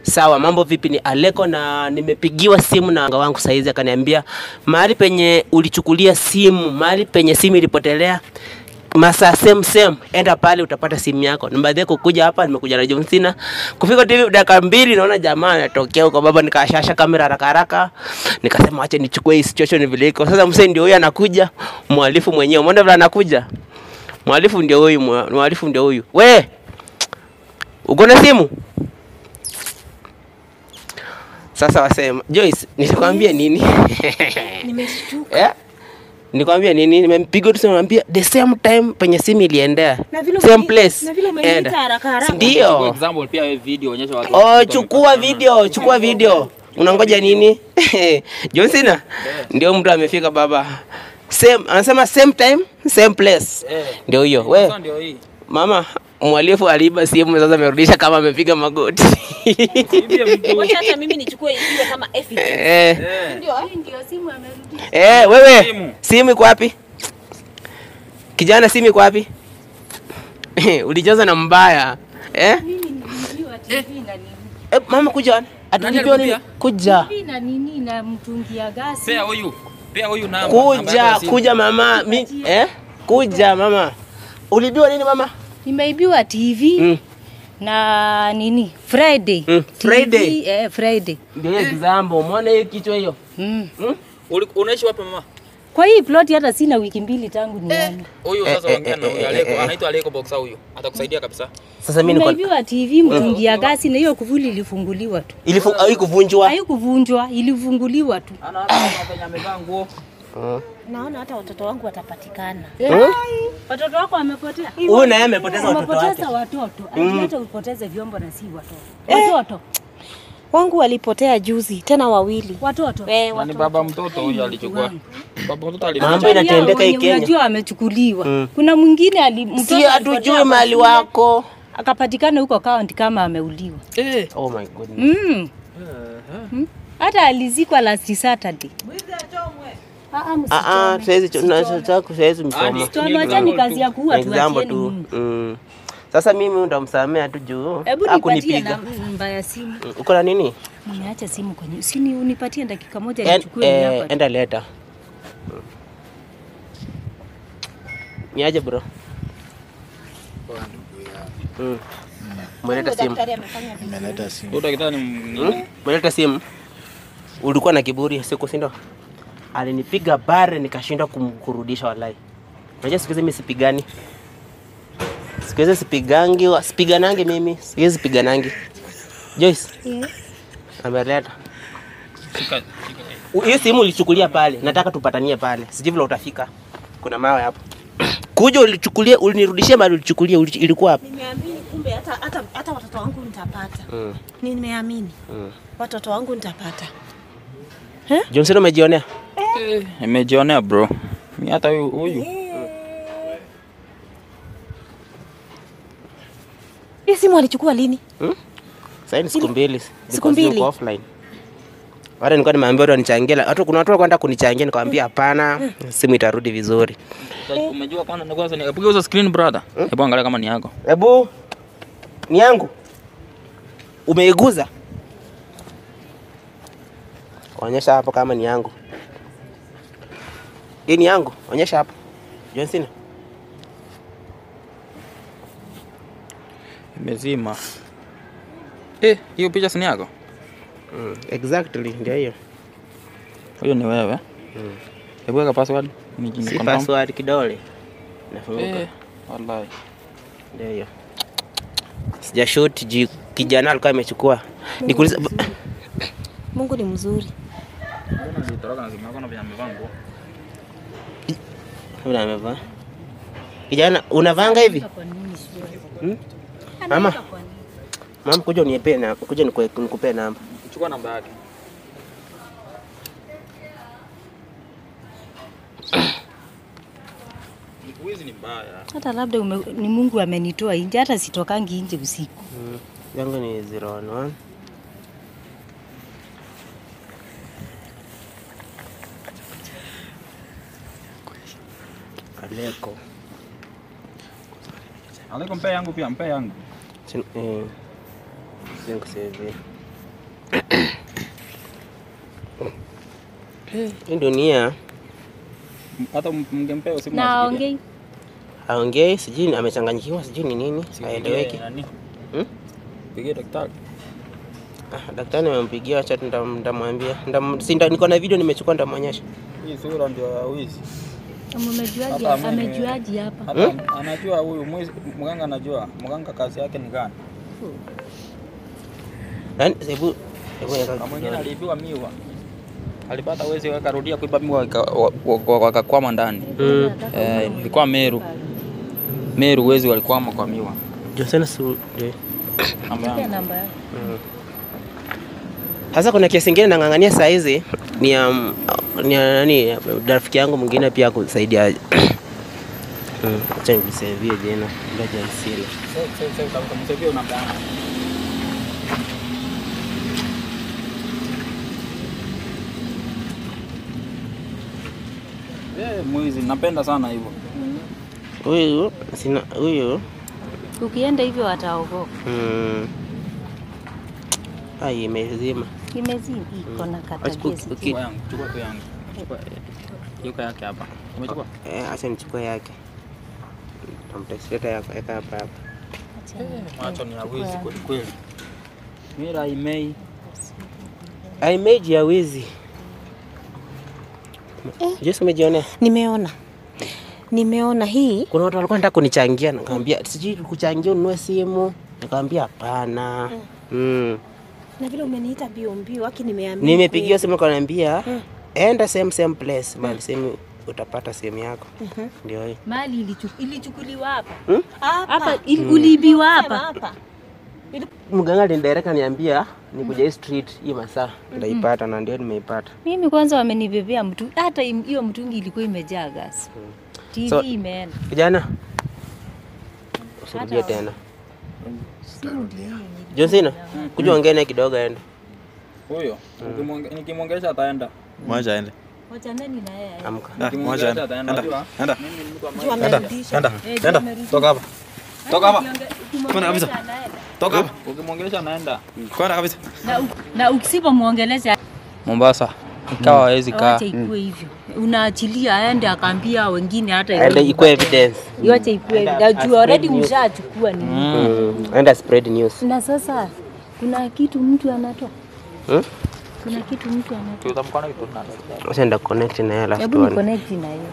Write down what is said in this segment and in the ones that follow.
Sawa, mambo vipi? Ni Aleko na nimepigiwa simu na anga wangu saizi, akaniambia mahali penye ulichukulia simu, mahali penye simu ilipotelea masaa same same, enda pale utapata simu yako. Nimbadhie kukuja hapa, nimekuja na John Cena. Kufika TV dakika mbili, naona jamaa anatokea huko baba, nikashasha kamera haraka haraka, nikasema acha nichukue hii situation vile iko sasa. Msee ndio huyu anakuja, mhalifu mwenyewe, umeona vile anakuja, mhalifu ndio huyu, mhalifu ndio huyu. We uko na simu? Sasa wasema Joyce, nilikwambia nini? Nimeshtuka. eh? Nikwambia nini? Nimempiga tu simu namwambia the same time penye simu iliendea. Na vile Same umeni- place. na vile umeniita Enda. haraka haraka. For Ndio. example pia wewe video onyesha watu. Oh, chukua video, chukua video. Unangoja nini? John Cena ndio mtu amefika baba. Same, anasema same time, same place. Eh. Ndio hiyo. We, Sasa ndio hii. mama mwalifu aliiba simu sasa amerudisha kama amepiga magoti. Hivi vitu. Wacha hata mimi nichukue iwe kama evidence. eh, Eh. Ndio, hii ndio simu amerudi. eh, wewe Simu. simu iko wapi? Kijana simu iko wapi? Ulicheza na mbaya. Eh? Mimi niliambiwa TV na nini? Eh, mama kuja. Atulipia nini? alikuja? Kuja. TV na nini na mtungi ya gasi. Pea huyu. Pea huyu namba. namba yako Kuja, ya simu. kuja mama. Mi, eh? Kuja mama. Ulibiwa nini mama? Nimeibiwa TV Mm. na nini? Friday. Mm, TV, Friday. Eh, Friday. Ndio hiyo example. Umeona hiyo kichwa hiyo? Mm. Uli- Unaishi wapi mama? Kwa hii plot hata sina wiki mbili tangu niame. Huyu Eh, sasa eh, ongea na eh, huyu eh, Aleko. eh. Anaitwa Aleko Boxer huyu. Atakusaidia kabisa. Sasa mimi niko Nimeibiwa TV, mtungi ya gasi na hiyo kufuli ilifunguliwa tu. ilifu haikuvunjwa. Haikuvunjwa, ilifunguliwa tu. Ana hata penye amevaa nguo. Mm. Naona hata watoto wangu watapatikana. Hmm? Watoto wako wamepotea. Huyu naye amepoteza watoto wake. Wamepoteza watoto. Ati hata upoteze vyombo na si watoto. Watoto. Wangu walipotea juzi, tena wawili. Watoto. Eh, Nani watoto. baba mtoto huyu alichukua. Baba mtoto Mambo alichukua. inatendeka hii Wenye Kenya. Unajua amechukuliwa. Mm. Kuna mwingine ali mtoto Si alipotea hatujui kwa mahali shule, wako. akapatikana huko kaunti kama ameuliwa. Eh. Oh my goodness. Mm. Mm. Hata alizikwa last Saturday. Ah, ah, Ah ah, msichome. saizi tunataka saizi msoma. Ani- Msichome, wachani kazi ya kuua Example tuachieni tu. Mungu. Mm. Sasa mimi ndamsamea tu juu Hebu nipatie hakunipiga. namba ya simu. Mm, Uko na nini? Nimeacha simu kwenye. Usini unipatie dakika moja En, nichukue eh, hapa. enda leta. Mm. Niaje bro? Mm. Umeleta simu. Daktari amefanya vizuri. Nimeleta simu. Huyu daktari ni Hmm? Umeleta simu. Ulikuwa na kiburi siku si ndio? Alinipiga bare nikashindwa kum- kurudisha wallahi. Unajua siku hizi mimi sipigani. Siku hizi sipigangi, wa- sipiganangi mimi. Siku hizi sipiganangi. Joyce, Yes. ameleta. shika shika. U- Hiyo simu ulichukulia pale. Nataka tupatanie pale. Sijui vile utafika. Kuna mawe hapo. Kuja ulichukulia, ulinirudishia mali ulichukulia, uli- ilikuwa hapo. Nimeamini kumbe hata hata hata watoto wangu nitapata. Mm. Nimeamini Mm. watoto wangu nitapata. Johnson umejionea? Eh, nimejionea bro. Mimi hata huyu huyu. Hii simu alichukua lini? Sasa ni siku mbili. Siku because mbili? niko offline. Wale nilikuwa nimeambia watu wanichangie, la- watu kuna watu walikuwa wanataka kunichangia nikamwambia hapana, simu itarudi vizuri. Umejua kwanza ni kwanza nikapiga hizo screen brother. Hebu angalia kama ni yako. Hebu ni yangu. Umeiguza? Onyesha hapo kama ni yangu. Hii ni yangu. Onyesha hapo. Johnson. Imezima. Eh, hiyo picha si ni yako? Mm, exactly ndio hiyo. Huyo ni wewe. Hebu weka password. Ni Si ni confirm. password kidole. Nafunguka. Eh, wallahi. Ndio hiyo. Sijashoot ji kijana alikuwa amechukua. Nikuuliza Mungu ni mzuri. Mbona zitoroka na zimekuwa na vya amevaa nguo? Una amevaa. Kijana unavanga hivi? Kwa nini sio? Hmm? Mama, Kwa nini? mama kuja uniepee na kuja nikue- nikupee namba. Chukua namba yake. Wizi ni mbaya. Hata labda ume, ni Mungu amenitoa nje, hata sitokangi nje usiku. Mm. Yangu ni 011. Aleko. Aleko mpe yangu pia, mpe yangu. Chin- eh, sio kusave. Hii dunia Hata mngempea simu Na asikilie. aongei. haongei, sijui amechanganyikiwa, sijui ni nini, Sipigie haeleweki. nani? Hmm? Pigie daktari. Ah, daktari nimempigia, acha ndam- ndamwambia. Ndam- si nda- niko na video nimechukua, ndamwonyesha. Hii sura ndio ya wizi. Amejuaje? Hata mimi- Amejuaje hapa? Hata anajua huyu mwizi, mganga anajua. Mganga kazi yake ni gani? Yaani, hebu hebu weka Na mwingine kidole. aliibiwa miwa. Alipata wezi wakarudia kuiba miwa waka- wa- wa- wakakwama ndani. Mm. Eh, ilikuwa Meru. Meru wezi walikwama kwa miwa. Johnson su ndio. Namba yangu. Nipe namba yako. Sasa kuna kesi ingine nang'ang'ania saa hizi ni ya mm, ni ya nani rafiki yangu mwingine pia kusaidia Mm, acha nikusevie jina ngoja nisile. Sasa sasa utamsaidia namba yangu. Eh, mwizi napenda sana hivyo. Huyu sina huyu Ukienda hivyo wataogopa. mm, ai imezima. Imezini iko na Uki- katabia uki- sijui. Chukua yangu, chukua tu yangu. Chukua yuko yake hapa. Umechukua? Eh, acha nichukue yake. Tamtasileta yako eka hapa hapa. Macho ni ya wizi kweli kweli. Mira imei. Ai meji ya wizi. Jesu umejionea? Nimeona, nimeona hii Kuna watu walikuwa nataka kunichangia, nikamwambia sijui kuchangia ununue simu, nikamwambia hapana. Mm. na vile umeniita mbio mbio, aki nimeamini. Nimepigia simu kaniambia enda same same place, mahali sehemu utapata simu yako. Ndio hii. Mali ilichu- ilichukuliwa hapa. Hmm? hapa Hapa ili- uliibiwa Sema hapa. hapa. Mganga alinidirect niambia nikuja hii street hii masaa nitaipata na ndio nimeipata. Mimi kwanza wamenibebea mtu hata im- hiyo mtungi ilikuwa imejaa gas. TV So- imeenda. Kijana, usirudie tena. Simu ndio hiyo. Johnsina, kuja ongea naye kidogo aende. Huyo. Ukimwonge- Nikimwongelesha ataenda. Mwacha aende. Wachaneni na yeye. Amka. Ah, mwacha Nikimwongelesha aende. ataenda. Enda. Unajua? Enda. Mimi ni mtu ambaye Juu amerudisha. Enda. Eh, Enda. tumerudi. Toka hapa. Toka hapa. Kwenda kabisa. Toka hapa. ukimwongelesha anaenda. Kwenda kabisa. Na, u- na ukisipomwongelesha Mombasa ikawa hawezi kaa. wacha ikuwe hivyo. Unaachilia aende akaambia wengine hata Aende iwe ikuwe evidence. Iwache ikuwe. Aenda Na aspread juu already news. mshachukua ni. Mm. Aenda spread news. Na sasa kuna kitu mtu anatoa. Hmm? Kuna kitu mtu anatoa. Tutamkona kitu nani? Acha nda connect na yeye alafu Hebu ni tuone. connect na hiyo.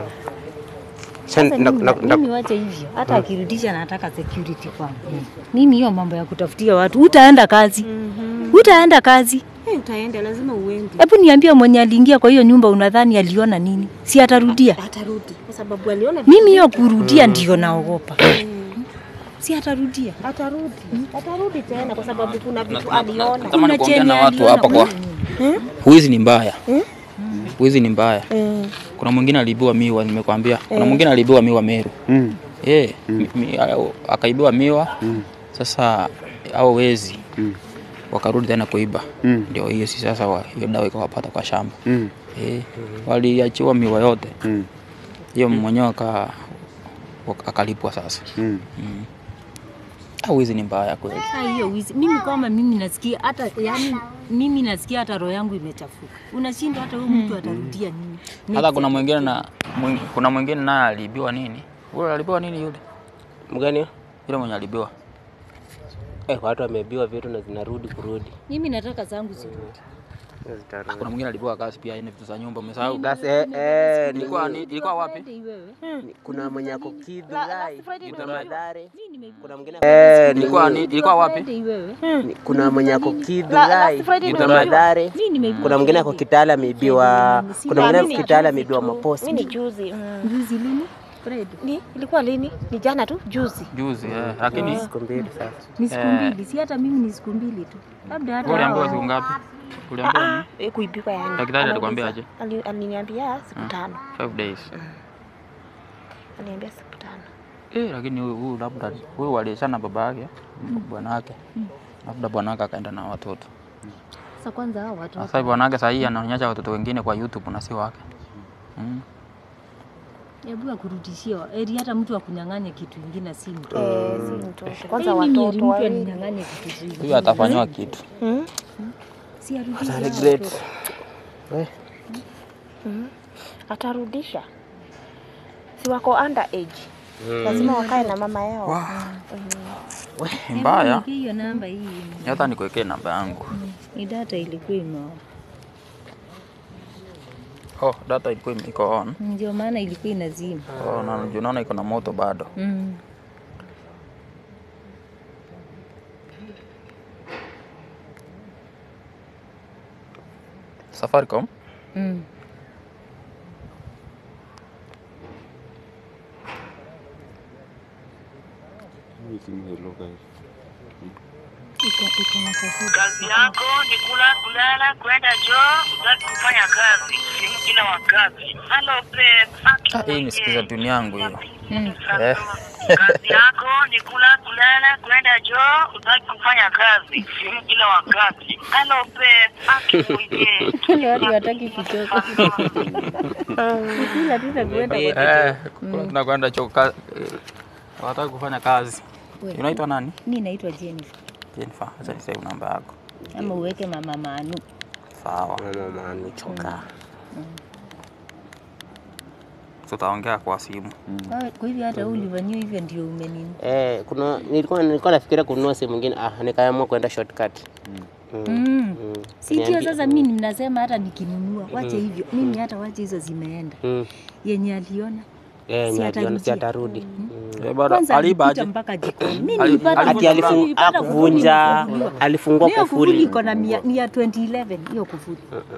Acha Sasa nda- mimi, nda- nda- mimi wache hivyo, hata akirudisha nataka security kwangu. Mimi hiyo mambo ya kutafutia watu, utaenda kazi, utaenda kazi. Eh, utaenda lazima uende. Hebu niambie, mwenye aliingia kwa hiyo nyumba unadhani aliona nini? Si atarudia? Atarudi kwa sababu aliona Mimi hiyo kurudia ndio naogopa. Si atarudia? atarudi, atarudi tena kwa sababu kuna vitu aliona. Natamani Kuna kuongea chenye na watu aliona hapa kwa kwa- wizi ni mbaya. Wizi ni mbaya. Eh, Kuna mwingine aliibiwa miwa, nimekwambia. Kuna mwingine aliibiwa miwa Meru. Mm. Eh, mi- mi- akaibiwa miwa. Sasa hao wezi Mm. wakarudi tena kuiba. Mm. Ndio hiyo si sasa wa- hiyo dawa ikawapata kwa shamba. Mm. Eh, waliachiwa miwa yote. Mm. Hiyo mwenyewe aka waka- akalipwa sasa. Mm. Ah, wizi ni mbaya kweli. Ah, hiyo wizi. Mimi kama mimi nasikia hata yani mimi nasikia hata roho yangu imechafuka. Unashindwa hata huyu mtu atarudia nini? Hata kuna mwingine na mwing- kuna mwingine naye aliibiwa nini? Yule aliibiwa nini yule? Mgani? huyo? Yule mwenye aliibiwa. Eh, watu wamebiwa vitu na zinarudi kurudi. Mimi nataka zangu zirudi. Zitarudi. Kuna mwingine aliibiwa gas pia, ina vitu za nyumba umesahau. Gas eh, eh, ni- Ilikuwa ni- ilikuwa wapi? ni- kuna mwenye ako Kidhulai, kuna Madhare. Kuna mwingine Eh, ilikuwa ni- ilikuwa wapi? ni- kuna mwenye ako Kidhulai, kuna Madhare. Kuna mwingine ako Kitale ameibiwa, kuna mwingine ako Kitale ameibiwa maposti. mimi ni juzi. Mm. Juzi lini? Fred. Ni ilikuwa lini? Ni jana tu, juzi. Juzi eh, lakini Siku mbili sasa. Ni siku mbili, si hata mimi ni siku mbili tu. Labda hata wewe uliambiwa hao- siku ngapi? Uliambiwa nini? Eh, kuibiwa yani. Daktari alikwambia aje? Ali- Aliniambia siku tano. 5 days. Aliniambia siku tano. Eh, lakini huyu huyu labda huyu aliachana baba yake, bwana yake. Labda bwana yake akaenda na watoto. Sasa kwanza hao watu Sasa hivi bwana yake sasa hii anaonyesha watoto wengine kwa YouTube na si wake. Mm. hebu akurudishie eri hata mtu akunyang'anye kitu ingine si mtu. Eh, si mtoto. Kwanza Mimi eri watoto mtu wawili. aninyang'anye kitu zingine. Huyu atafanywa kitu. Mm. Si arudishe Ata hao regret. watoto. We, Atarudisha, si wako under age, lazima wakae na mama yao. Ni mbaya. Nipe hiyo namba hii. Hata nikuwekee namba yangu. Ni data ilikuwa imo. Oh, data ilikuwa ime- iko on. Ndio maana ilikuwa inazima. Oh, na juu naona iko na moto bado. Mm. Safaricom. Mm. Iko iko na kaseti. Kazi yako ni kula, kulala, kwenda choo, utaki kufanya kazi simu kila wakati. Hello babe, Ah, hii ni sikiza tuni yangu hiyo. Mm. Eh. kazi yako ni kula, kulala, kwenda choo, utaki kufanya kazi simu kila wakati. Hello babe, akikuje. Wale watu wataki kuchoka. Kila tita kuenda kwa Eh, kula tunakwenda choka. Wataka kufanya kazi. Wewe. Unaitwa nani? Mimi naitwa Jennifer. Jennifer, acha niseme namba yako. Ama uweke mama Manu. Sawa. mama anichoka. Tutaongea kwa simu. Kwa- Kwa hivyo hata wewe ulivaniwa hivyo ndio umenini. Eh, kuna nilikuwa nilikuwa nafikiria kununua simu nyingine, ah, nikaamua kwenda shortcut. Mm. Mm. Mm. Si ndio Niambie- sasa mimi mnasema hata nikinunua wache hivyo. Mimi hata wache hizo zimeenda. Mm. Yenye aliona. Eh, Si ni aliona si atarudia. atarudi. Mm. Mm. Eh, bado Kwanza aliba alipita aje? mpaka jikoni. Mimi Ali- nilipata alivunja Ati alifung- nilipata kufuli akuvunja imefunguliwa. alifungua Hiyo kufuli kufuli. iko na mia- ni ya 2011 hiyo kufuli.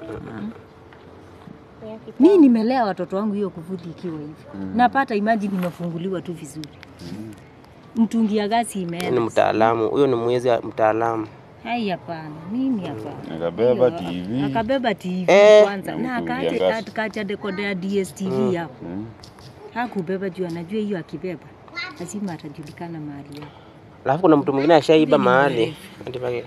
Mimi nimelea watoto wangu hiyo kufuli ikiwa hivi. Napata imagine imefunguliwa tu vizuri. Mtungi ya gasi Ni imeenda. mtaalamu, huyo ni mwezi wa mtaalamu. Hai, hapana, mimi hapana. Akabeba Hiyo, TV. Akabeba TV Eh. kwanza Na na mtungi ya akaacha gasi. akaacha dekoda ya DSTV hapo. Mm. Hakubeba juu anajua hiyo akibeba lazima atajulikana mahali yako. Alafu kuna mtu mwingine ashaiba Hivi ni mahali. mrefu. Ati pake-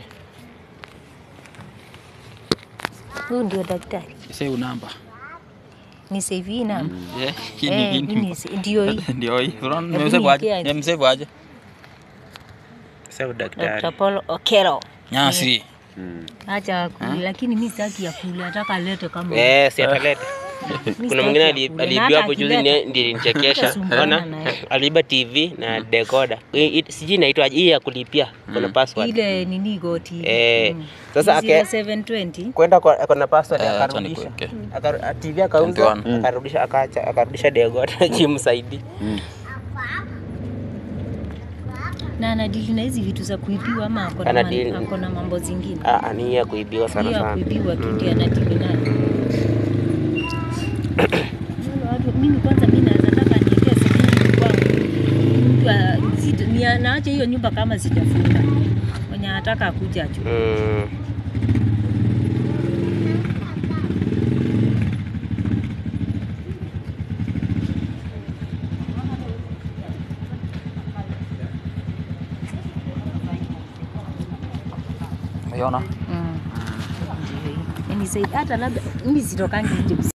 Huyu ndio daktari. Sasa namba. Ni save hii namba. Eh, hii Eh, ni hii ni se- ndio hii. ndio hii. Unaona Hebu nimesave aje? niwekee. Nimesave aje? Sasa daktari. Dr. Paul Okero. Nyasi. Mm. Acha kuli, lakini mimi sitaki ya kuli, nataka alete kama Eh, si ataleta. Mimi Kuna sitaki mwingine ya ali- kuli. Na aliibiwa hata hapo juzi akileta- ni- ndiye nilichekesha. Hatasumbwana Unaona? naye. Aliiba TV na decoder. Hii- hii- Sijui inaitwa hii ya kulipia. Kuna password. ile nini goti. Eh, sasa ake- 0720 Kwenda kwa kuna password Eh, acha akarudisha. nikuweke. Akaru- TV akauza, 21. akarudisha akaacha, akarudisha decoder jimsaidi. na anadili na hizi vitu za kuibiwa ama ako na Anadili- man- ako na mambo zingine. Ah, ah, ni hii ya kuibiwa sana Hiyo ya sana. kuibiwa tu ndio anadili nayo. Wale watu- Mimi kwanza mimi naweza taka niwekee security kwangu. Mtu a- sita- ni- naache hiyo nyumba kama sijafunga. Mwenye anataka akuja achukue. Mm. Umeona? Mm. Ndio hiyo. Yaani zaidi hata labda mimi sitokangi nje